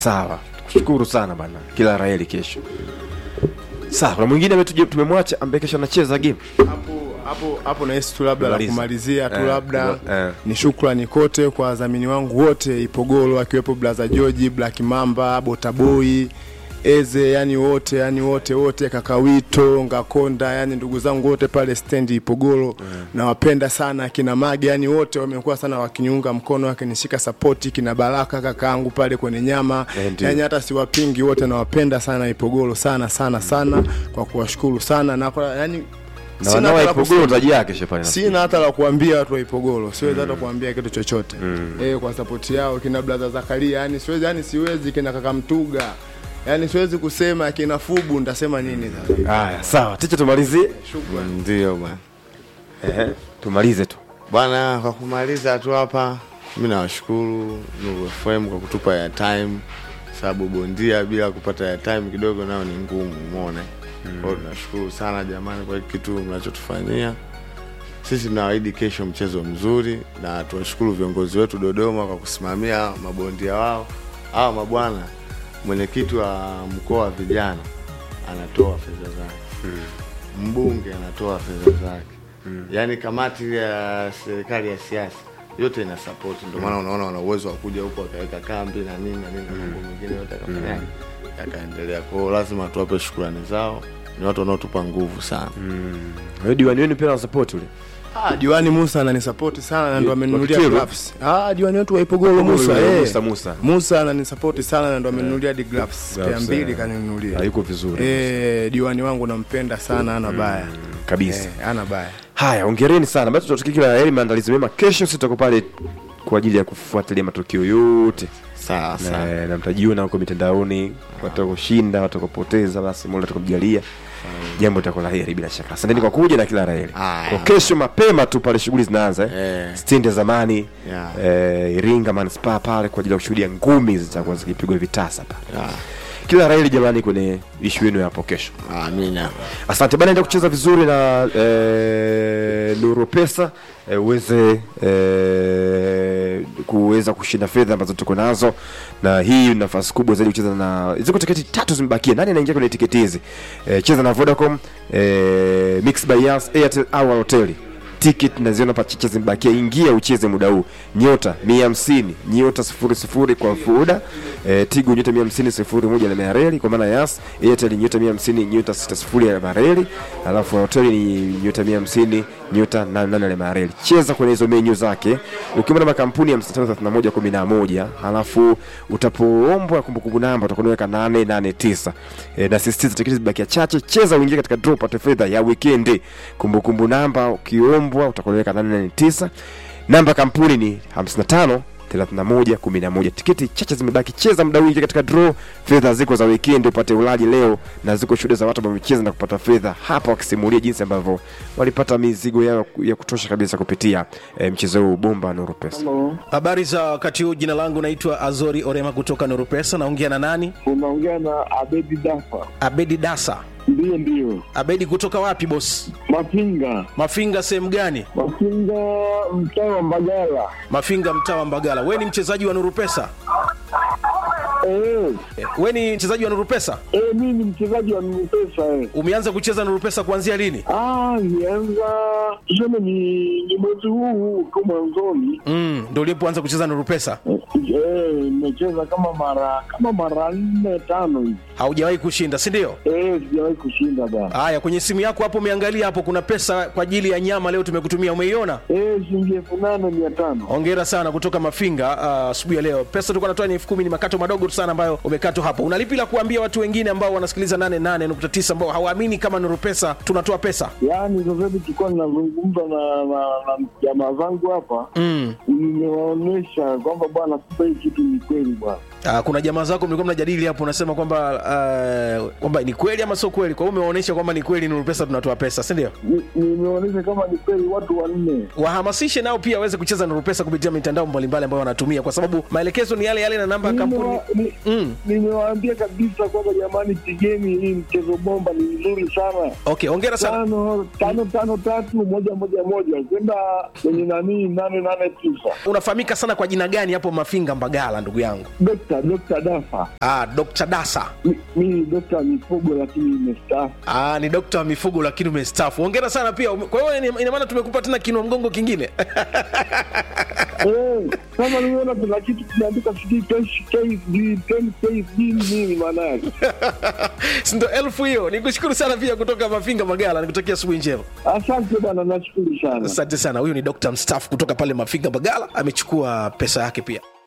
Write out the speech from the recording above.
Sawa, kushukuru sana bana, kila raheli kesho. Sawa, kuna mwingine ambaye tuje- tumemwacha ambaye kesho anacheza game. hapo hapo hapo nahisi tu labda la Kumaliza. kumalizia tu Eh, labda eh. ni shukrani kote kwa wadhamini wangu wote Ipogolo akiwepo Blaza George, Black Mamba, Botaboy, Eze, yani wote yani wote wote, Kakawito, Ngakonda, yani ndugu zangu wote pale stendi Ipogolo nawapenda sana, kina Mage, yani wote wamekuwa sana wakiniunga mkono, wakinishika sapoti, kina Baraka kakaangu pale kwenye nyama, Eh, ndio. yani hata siwapingi wote, nawapenda sana Ipogolo sana sana sana, kwa kuwashukuru sana na kwa, yani Na sina wanao hata la Ipogolo kusema. utaji yake kesho pale. sina hata la kuambia watu wa Ipogolo, siwezi hata kuambia kitu chochote eh, kwa sapoti yao kina brother Zakaria, yani siwezi, yani siwezi kina kaka Mtuga, yani siwezi kusema kina Fubu, nitasema nini sasa? Haya, sawa, ticha tumalizie. Ndio bwana. Ehe, tumalize tu. Bwana, kwa kumaliza tu hapa, mi nawashukuru Nuru FM kwa kutupa ya time, sababu bondia bila kupata ya time kidogo nao ni ngumu, umeona. Kwa hiyo tunashukuru sana jamani kwa hiki kitu mnachotufanyia. Sisi tunawaahidi kesho mchezo mzuri, na tuwashukuru viongozi wetu Dodoma kwa kusimamia mabondia wao. Hawa mabwana, mwenyekiti wa mkoa wa vijana anatoa fedha zake mbunge anatoa fedha zake mm. yaani kamati ile ya serikali ya siasa yote ina support ndio maana unaona wana uwezo wa kuja huko wakaweka kambi na nini na nini na mambo mengine yote yakafanyaje yakaendelea kwao lazima tuwape shukrani zao ni watu wanaotupa nguvu sana Wewe diwani wenu pia na support ule. Ah, diwani Musa ananisapoti sana na ndo amenunulia Wakitiru? gloves. Ah, diwani wetu wa Ipogolo Musa, Musa, eh. Musa, Musa. Musa ananisapoti sana na ndo amenunulia hadi gloves. Pea Gloves, mbili eh. kaninunulia. Hayuko vizuri. Eh, diwani wangu nampenda sana, ana baya. Kabisa. Eh, ana baya. Haya, ongereni sana. Basi tutatakia kila la heri, maandalizi mema. Kesho sisi tutakuwa pale kwa ajili ya kufuatilia matukio yote sawa sawa na, na mtajiona huko mitandaoni, watakoshinda, watakopoteza, basi Mola atakujalia jambo litakuwa la heri bila shaka. Asanteni kwa kuja na kila la heri. Haya. Kwa kesho mapema tu pale shughuli zinaanza eh. Eh. Stendi ya zamani Yeah. eh, Iringa Manispaa pale kwa ajili ya kushuhudia ngumi zitakuwa zikipigwa vitasa pale. Ah, Kila la heri jamani kwenye ishu yenu ya hapo kesho. amina Asante bana, enda kucheza vizuri na eh, Nuru Pesa eh, uweze eh, kuweza kushinda fedha ambazo tuko nazo, na hii ni nafasi kubwa zaidi kucheza na ziko tiketi tatu zimebakia. Nani anaingia kwenye tiketi hizi? Eh, cheza na Vodacom, eh, Mix by Yas, Airtel au Hoteli ticket naziona pachicha zimebakia, ingia ucheze muda huu. Nyota mia hamsini nyota sifuri sifuri kwa Fuda e, Tigo nyota mia hamsini sifuri moja na Mareli kwa maana Yas. Airtel nyota mia hamsini nyota sita sifuri ya Mareli, alafu hoteli ni nyota mia hamsini nyota nane nane ya Mareli. Cheza kwenye hizo menyu zake ukiwa na makampuni ya 553111 alafu utapoombwa kumbukumbu namba utakuwa unaweka 889 e, na sisitiza tiketi zibakia chache. Cheza uingie katika draw pate fedha ya weekend. Kumbukumbu namba ukiombwa utakuwa unaweka 889 namba kampuni ni 55 31 11. Tiketi chache zimebaki, cheza muda wingi katika draw. Fedha ziko za weekend, upate ulaji leo, na ziko shuhuda za watu ambao wamecheza na kupata fedha hapa, wakisimulia jinsi ambavyo walipata mizigo yao ya kutosha kabisa kupitia eh, mchezo huu bomba Nuru Pesa. Habari za wakati huu, jina langu naitwa Azori Orema kutoka Nuru Pesa. Naongea na nani? unaongea na Abedi Dafa. Abedi Dasa. Ndiyo, ndiyo, Abedi kutoka wapi boss? Mafinga, Mafinga sehemu gani? Mafinga, mtaa wa Mbagala. Mafinga mtaa wa Mbagala. We ni mchezaji wa Nuru Pesa? Eh, Eh, We ni mchezaji wa Nuru Pesa? eh, mimi ni mchezaji wa Nupesa eh. Umeanza kucheza Nuru Pesa kuanzia lini? Ah, nianza tuseme ni, ni mwezi huu tu mwanzoni Mm, ndio ulipoanza kucheza Nuru Pesa? eh, eh, nimecheza kama mara kama mara nne tano hivi Haujawahi kushinda, si ndio? eh, sijawahi kushinda bana Haya, kwenye simu yako hapo umeangalia hapo, kuna pesa kwa ajili ya nyama leo tumekutumia, umeiona? eh, shilingi elfu nane mia tano Hongera sana kutoka Mafinga ah, asubuhi ya leo. Pesa tulikuwa natoa ni elfu kumi, ni makato madogo tu sana ambayo umekatwa hapo. Unalipi la kuambia watu wengine ambao wanasikiliza 88.9 ambao hawaamini kama Nuru Pesa tunatoa pesa? yaani sasa hivi tulikuwa ninazungumza na na na jamaa zangu hapa Mm. nimewaonyesha kwamba bwana kumbe hii kitu ni kweli bwana Ah, kuna jamaa zako mlikuwa mnajadili hapo, unasema kwamba ah, kwamba ni kweli ama sio kweli. Kwa hiyo umewaonyesha kwamba ni kweli Nuru Pesa tunatoa pesa, si ndio? Ni- nimeonyesha kama ni kweli watu wanne Wahamasishe nao pia waweze kucheza Nuru Pesa kupitia mitandao mbalimbali ambayo wanatumia, kwa sababu maelekezo ni yale yale na namba ya kampuni. Nimewa- ni- Mm. nimewaambia kabisa kwamba jamani, pigeni hii mchezo bomba, ni mzuri sana. Okay, hongera sana. Tano tano tano tatu moja moja moja kwenda kwenye nanii nane nane tisa. Unafahamika sana kwa jina gani hapo Mafinga Mbagala, ndugu yangu? Dkt. dokta dokta Dafa. ah, dr dasa Mi- Mi ni dokta wa mifugo lakini nimestaafu. Ah, ni dokta wa mifugo lakini umestaafu. Hongera sana pia. Ume- Kwa hiyo ina- ina maana tumekupa tena kinua mgongo kingine. Eh, kama nimeona kuna kitu kimeandika sijui KSD, 10 KSD nini maana yake? Si ndo elfu hiyo. Nikushukuru sana pia kutoka Mafinga Magala. Nikutakia asubuhi njema. Asante bwana, nashukuru sana. Asante sana. Huyu ni dokta mstaafu kutoka pale Mafinga Magala, amechukua pesa yake pia.